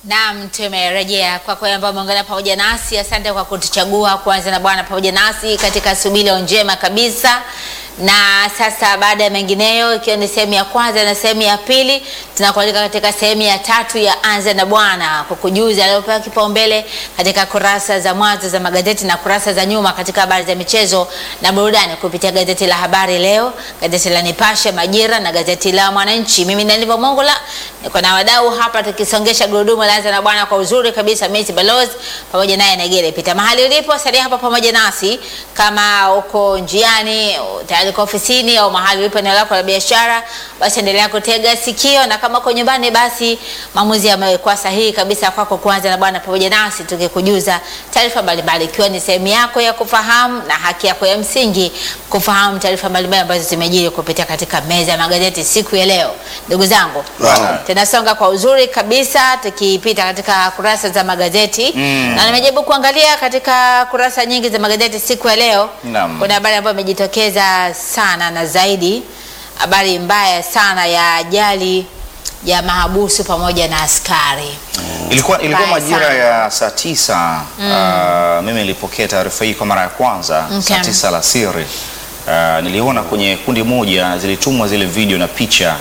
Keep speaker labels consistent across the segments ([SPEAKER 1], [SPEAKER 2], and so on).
[SPEAKER 1] Naam, tumerejea kwa kweli ambao umeungana pamoja nasi. Asante kwa kutuchagua kuanza na Bwana pamoja nasi katika subili njema kabisa. Na sasa baada ya mengineyo, ikiwa ni sehemu ya kwanza na sehemu ya pili, tunakualika katika sehemu ya tatu ya anza na Bwana kukujuza aliyopewa kipaumbele katika kurasa za mwanzo za magazeti na kurasa za nyuma katika habari za michezo na burudani kupitia gazeti la Habari Leo, gazeti la Nipashe, Majira na gazeti la Mwananchi. Mimi ni Ndivyo Mongola, niko na wadau hapa tukisongesha gurudumu la anza na Bwana kwa uzuri kabisa. Messi Balozi pamoja naye Negere Pita. Mahali ulipo salia hapa pamoja nasi, kama uko njiani tayari uko ofisini au mahali ulipo eneo lako la biashara, basi endelea kutega sikio, na kama uko nyumbani, basi maamuzi yamekuwa sahihi kabisa kwako kuanza na Bwana pamoja nasi, tukikujuza taarifa mbalimbali, ikiwa ni sehemu yako ya kufahamu na haki yako ya msingi kufahamu taarifa mbalimbali ambazo zimejiri kupitia katika meza ya magazeti siku ya leo. Ndugu zangu,
[SPEAKER 2] Naam.
[SPEAKER 1] tunasonga kwa uzuri kabisa tukipita katika kurasa za magazeti
[SPEAKER 2] Mm.
[SPEAKER 1] na nimejaribu kuangalia katika kurasa nyingi za magazeti siku ya leo.
[SPEAKER 2] Naam.
[SPEAKER 1] Kuna habari ambayo imejitokeza sana na zaidi, habari mbaya sana ya ajali ya mahabusu pamoja na askari.
[SPEAKER 2] Ilikuwa, ilikuwa
[SPEAKER 1] Mbaya
[SPEAKER 2] majira
[SPEAKER 1] sana.
[SPEAKER 2] ya saa tisa ah, mimi nilipokea taarifa hii kwa mara ya kwanza
[SPEAKER 1] Okay.
[SPEAKER 2] saa tisa alasiri. Ah, niliona kwenye kundi moja zilitumwa zile video na picha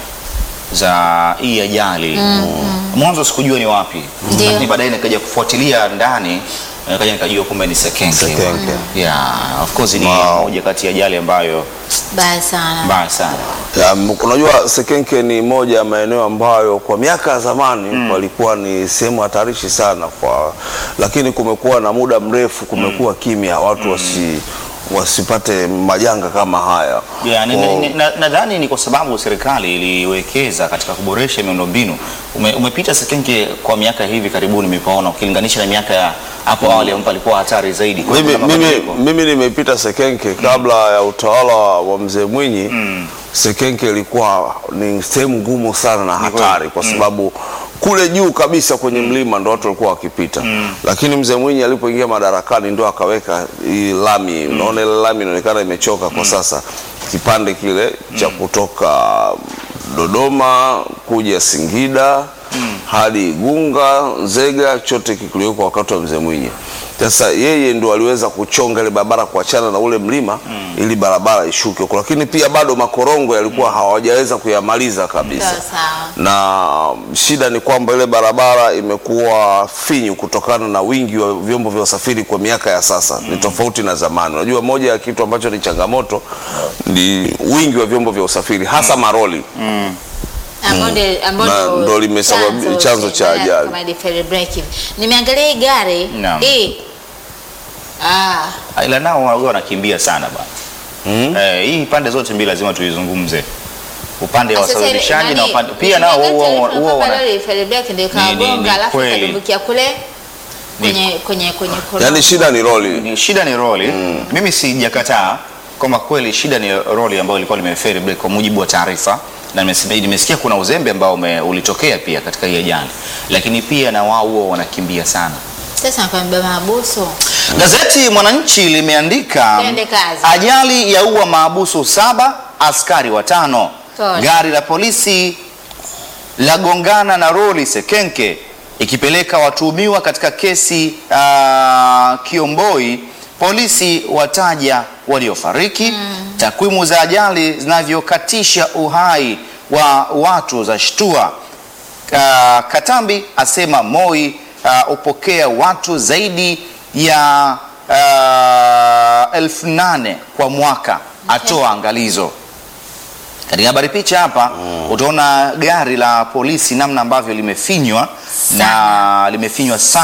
[SPEAKER 2] za hii ajali. Mwanzo sikujua ni wapi,
[SPEAKER 1] Ndio.
[SPEAKER 2] lakini baadaye nikaja kufuatilia ndani nikaja nikajua kumbe ni Sekenke.
[SPEAKER 3] Sekenke.
[SPEAKER 2] Yeah, of course ni
[SPEAKER 3] Wow.
[SPEAKER 2] moja kati ya ajali ambayo
[SPEAKER 1] Mbaya sana.
[SPEAKER 2] mbaya sana.
[SPEAKER 3] Ya, m- unajua Sekenke ni moja ya maeneo ambayo kwa miaka ya zamani walikuwa ni sehemu hatarishi sana kwa, lakini kumekuwa na muda mrefu kumekuwa kimya, watu wasi wasipate majanga kama haya.
[SPEAKER 2] Yeah, ni-
[SPEAKER 3] Kwa-
[SPEAKER 2] ni- ni- na- nadhani ni kwa sababu serikali iliwekeza katika kuboresha miundombinu. Ume, umepita Sekenke kwa miaka hivi karibuni nimepaona ukilinganisha na miaka ya hapo awali ambapo alikuwa hatari zaidi. Kwa hiyo
[SPEAKER 3] mimi,
[SPEAKER 2] kuna
[SPEAKER 3] mimi,
[SPEAKER 2] mabadiliko.
[SPEAKER 3] mimi nimepita Sekenke kabla ya utawala wa mzee Mwinyi. Sekenke ilikuwa ni sehemu ngumu sana na hatari kwa sababu kule juu kabisa kwenye mlima ndo watu walikuwa wakipita, lakini mzee Mwinyi alipoingia madarakani ndo akaweka hii lami. Unaona ile lami inaonekana imechoka kwa sasa, kipande kile cha kutoka Dodoma kuja Singida hadi Igunga, Nzega, chote kikuliwekwa wakati wa mzee Mwinyi. Sasa yeye ndo aliweza kuchonga ile barabara kuachana na ule mlima ili barabara ishuke huko, lakini pia bado makorongo yalikuwa hawajaweza kuyamaliza kabisa
[SPEAKER 1] Sawa sawa.
[SPEAKER 3] na shida ni kwamba ile barabara imekuwa finyu kutokana na wingi wa vyombo vya usafiri kwa miaka ya sasa. Ni tofauti na zamani. Unajua, moja ya kitu ambacho ni changamoto ni wingi wa vyombo vya usafiri hasa maroli.
[SPEAKER 1] Ambao ndio- ambao
[SPEAKER 3] Na
[SPEAKER 1] ndio
[SPEAKER 3] ndo limesababi- chanzo cha
[SPEAKER 1] baada ya
[SPEAKER 3] ajali.
[SPEAKER 1] kama ile ferry break hivi. Nimeangalia hii gari
[SPEAKER 2] Naam.
[SPEAKER 1] hii ah,
[SPEAKER 2] Ah, ila nao wao wanakimbia sana bwana.
[SPEAKER 3] Mm.
[SPEAKER 2] Eh, hii pande zote mbili lazima tuizungumze. Upande wa
[SPEAKER 1] sasa ile-
[SPEAKER 2] wasafirishaji na
[SPEAKER 1] nani-
[SPEAKER 2] upande pia nao
[SPEAKER 1] nimeangalia
[SPEAKER 2] huwa
[SPEAKER 1] taarifa
[SPEAKER 2] huwa
[SPEAKER 1] kwamba
[SPEAKER 2] wana
[SPEAKER 1] lori ferry break ndio
[SPEAKER 2] Ni- ni- ni
[SPEAKER 1] ikagonga alafu
[SPEAKER 2] kweli.
[SPEAKER 1] ikadumbukia kule kwenye kwenye kwenye korongo.
[SPEAKER 3] Yaani shida ni roli.
[SPEAKER 2] ni shida ni roli. Mimi sijakataa kwamba kweli shida ni roli ambayo ilikuwa limeferi break kwa mujibu wa taarifa na nimesi- nimesikia kuna uzembe ambao ume, ulitokea pia katika hii ajali, lakini pia na wao huwa wanakimbia sana.
[SPEAKER 1] Sasa nakwambia mahabusu
[SPEAKER 2] Gazeti Mwananchi limeandika
[SPEAKER 1] Twende kazi.
[SPEAKER 2] ajali ya ua maabusu saba, askari watano,
[SPEAKER 1] Pole.
[SPEAKER 2] gari la polisi lagongana na roli Sekenke ikipeleka watuhumiwa katika kesi uh, Kiomboi. Polisi wataja waliofariki. Takwimu za ajali zinavyokatisha uhai wa watu za shtua. Uh, Katambi asema Moi uh, upokea watu zaidi ya uh, elfu nane kwa mwaka, atoa angalizo. Katika habari picha hapa utaona gari la polisi namna ambavyo limefinywa na limefinywa sana.